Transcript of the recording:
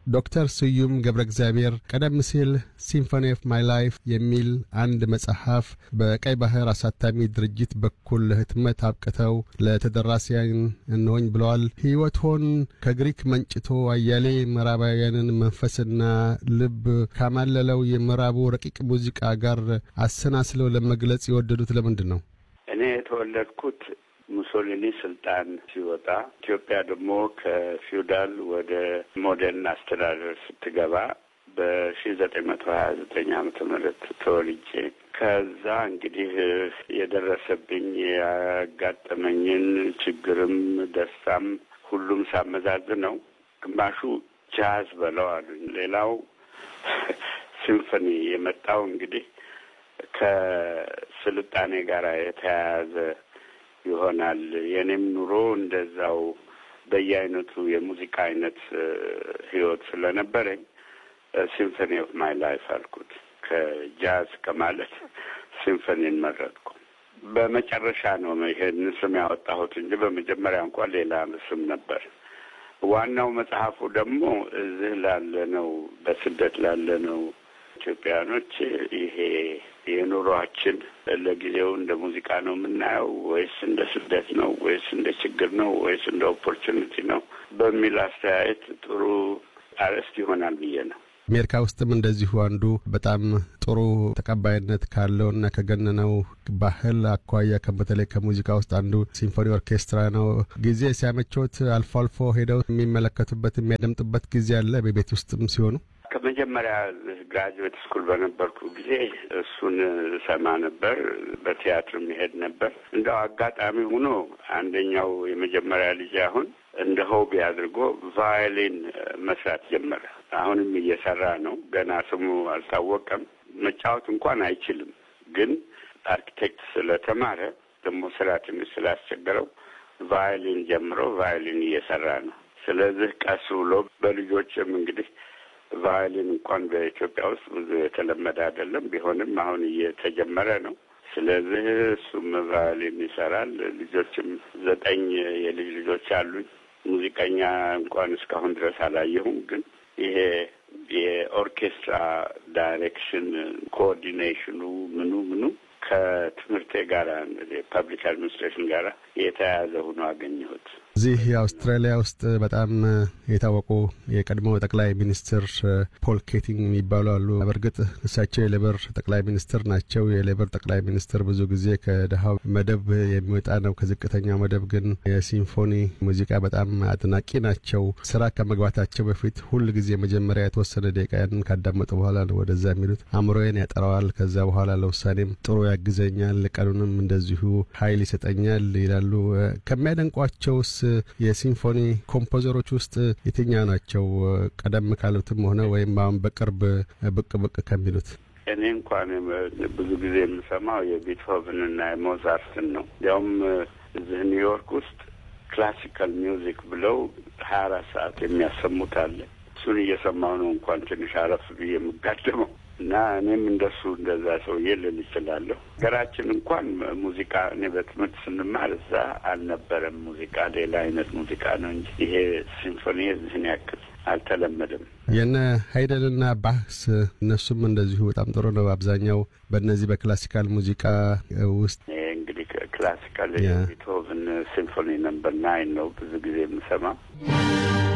ዶክተር ስዩም ገብረ እግዚአብሔር ቀደም ሲል ሲምፎኒ ኦፍ ማይ ላይፍ የሚል አንድ መጽሐፍ በቀይ ባህር አሳታሚ ድርጅት በኩል ለህትመት አብቅተው ለተደራሲያን እንሆኝ ብለዋል። ሕይወትዎን ከግሪክ መንጭቶ አያሌ ምዕራባውያንን መንፈስና ልብ ካማለለው የምዕራቡ ረቂቅ ሙዚቃ ጋር አሰናስለው ለመግለጽ የወደዱት ለምንድን ነው? እኔ የተወለድኩት ሙሶሊኒ ስልጣን ሲወጣ ኢትዮጵያ ደግሞ ከፊውዳል ወደ ሞደርን አስተዳደር ስትገባ በሺ ዘጠኝ መቶ ሀያ ዘጠኝ ዓመተ ምህረት ተወልጄ ከዛ እንግዲህ የደረሰብኝ ያጋጠመኝን ችግርም ደስታም ሁሉም ሳመዛዝ ነው። ግማሹ ጃዝ በለው አሉኝ። ሌላው ሲምፎኒ የመጣው እንግዲህ ከስልጣኔ ጋር የተያያዘ ይሆናል። የኔም ኑሮ እንደዛው በየአይነቱ የሙዚቃ አይነት ህይወት ስለነበረኝ ሲምፎኒ ኦፍ ማይ ላይፍ አልኩት። ከጃዝ ከማለት ሲምፎኒን መረጥኩ። በመጨረሻ ነው ይሄን ስም ያወጣሁት እንጂ በመጀመሪያ እንኳን ሌላ ስም ነበር። ዋናው መጽሐፉ ደግሞ እዚህ ላለ ነው በስደት ላለ ነው ኢትዮጵያኖች ይሄ የኑሯችን ለጊዜው እንደ ሙዚቃ ነው የምናየው ወይስ እንደ ስደት ነው ወይስ እንደ ችግር ነው ወይስ እንደ ኦፖርቹኒቲ ነው በሚል አስተያየት ጥሩ አርዕስት ይሆናል ብዬ ነው። አሜሪካ ውስጥም እንደዚሁ አንዱ በጣም ጥሩ ተቀባይነት ካለውና ከገነነው ባህል አኳያ በተለይ ከሙዚቃ ውስጥ አንዱ ሲምፎኒ ኦርኬስትራ ነው። ጊዜ ሲያመቾት አልፎ አልፎ ሄደው የሚመለከቱበት የሚያደምጡበት ጊዜ አለ በቤት ውስጥም ሲሆኑ ከመጀመሪያ ግራጁዌት ስኩል በነበርኩ ጊዜ እሱን ሰማ ነበር። በቲያትር መሄድ ነበር። እንደው አጋጣሚ ሆኖ አንደኛው የመጀመሪያ ልጅ አሁን እንደ ሆቢ አድርጎ ቫዮሊን መስራት ጀመረ። አሁንም እየሰራ ነው። ገና ስሙ አልታወቀም። መጫወት እንኳን አይችልም፣ ግን አርኪቴክት ስለተማረ ደግሞ ስራ ትንሽ ስላስቸገረው ቫዮሊን ጀምሮ ቫዮሊን እየሰራ ነው። ስለዚህ ቀስ ብሎ በልጆችም እንግዲህ ቫዮሊን እንኳን በኢትዮጵያ ውስጥ ብዙ የተለመደ አይደለም። ቢሆንም አሁን እየተጀመረ ነው። ስለዚህ እሱም ቫዮሊን ይሰራል። ልጆችም ዘጠኝ የልጅ ልጆች አሉኝ። ሙዚቀኛ እንኳን እስካሁን ድረስ አላየሁም። ግን ይሄ የኦርኬስትራ ዳይሬክሽን ኮኦርዲኔሽኑ ምኑ ምኑ ከትምህርቴ ጋር ፐብሊክ አድሚኒስትሬሽን ጋር የተያያዘ ሆኖ አገኘሁት። እዚህ አውስትራሊያ ውስጥ በጣም የታወቁ የቀድሞ ጠቅላይ ሚኒስትር ፖል ኬቲንግ የሚባሉ አሉ። በእርግጥ እሳቸው የሌበር ጠቅላይ ሚኒስትር ናቸው። የሌበር ጠቅላይ ሚኒስትር ብዙ ጊዜ ከድሃው መደብ የሚወጣ ነው። ከዝቅተኛው መደብ ግን የሲምፎኒ ሙዚቃ በጣም አድናቂ ናቸው። ስራ ከመግባታቸው በፊት ሁል ጊዜ መጀመሪያ የተወሰነ ደቂቃ ያንን ካዳመጡ በኋላ ነው ወደዛ የሚሉት። አእምሮዬን ያጠራዋል። ከዛ በኋላ ለውሳኔም ጥሩ ያግዘኛል፣ ቀኑንም እንደዚሁ ኃይል ይሰጠኛል ይላሉ። ከሚያደንቋቸውስ የሲምፎኒ ኮምፖዘሮች ውስጥ የትኛው ናቸው? ቀደም ካሉትም ሆነ ወይም አሁን በቅርብ ብቅ ብቅ ከሚሉት? እኔ እንኳን ብዙ ጊዜ የምሰማው የቤትሆቨንና የሞዛርትን ነው። እንዲያውም እዚህ ኒውዮርክ ውስጥ ክላሲካል ሚውዚክ ብለው ሀያ አራት ሰዓት የሚያሰሙት አለ። እሱን እየሰማሁ ነው እንኳን ትንሽ አረፍ ብዬ የምጋደመው እና እኔም እንደሱ እንደዛ ሰውዬ ልል እችላለሁ። ሀገራችን እንኳን ሙዚቃ እኔ በትምህርት ስንማር እዛ አልነበረም ሙዚቃ፣ ሌላ አይነት ሙዚቃ ነው እንጂ ይሄ ሲምፎኒ እዚህን ያክል አልተለመደም። የነ ሀይደልና ባህስ እነሱም እንደዚሁ በጣም ጥሩ ነው። አብዛኛው በእነዚህ በክላሲካል ሙዚቃ ውስጥ ይሄ እንግዲህ ክላሲካል የቤትሆቨን ሲምፎኒ ነምበር ናይን ነው ብዙ ጊዜ የምሰማው።